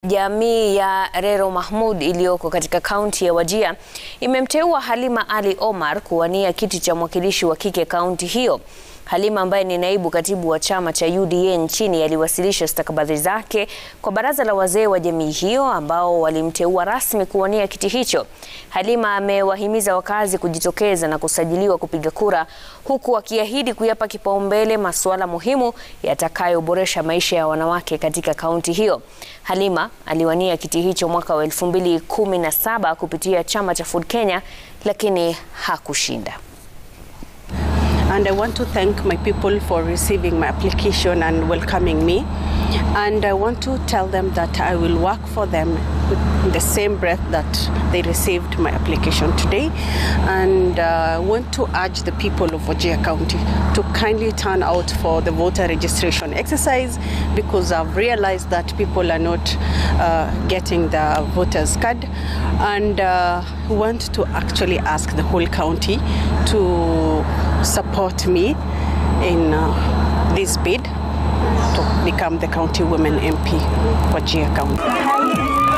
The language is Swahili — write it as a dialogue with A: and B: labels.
A: Jamii ya Rero Mahmud iliyoko katika kaunti ya Wajir imemteua Halima Ali Omar kuwania kiti cha mwakilishi wa kike kaunti hiyo. Halima ambaye ni naibu katibu wa chama cha UDA nchini aliwasilisha stakabadhi zake kwa baraza la wazee wa jamii hiyo ambao walimteua rasmi kuwania kiti hicho. Halima amewahimiza wakazi kujitokeza na kusajiliwa kupiga kura huku akiahidi kuyapa kipaumbele masuala muhimu yatakayoboresha maisha ya wanawake katika kaunti hiyo. Halima aliwania kiti hicho mwaka wa 2017 kupitia chama cha Ford Kenya lakini hakushinda.
B: and I want to thank my people for receiving my application and welcoming me. And I want to tell them that I will work for them in the same breath that they received my application today. And I uh, want to urge the people of Wajir County to kindly turn out for the voter registration exercise because I've realized that people are not uh, getting the voters card and uh, want to actually ask the whole county to support me in uh, this bid to become the county women MP Wajir County.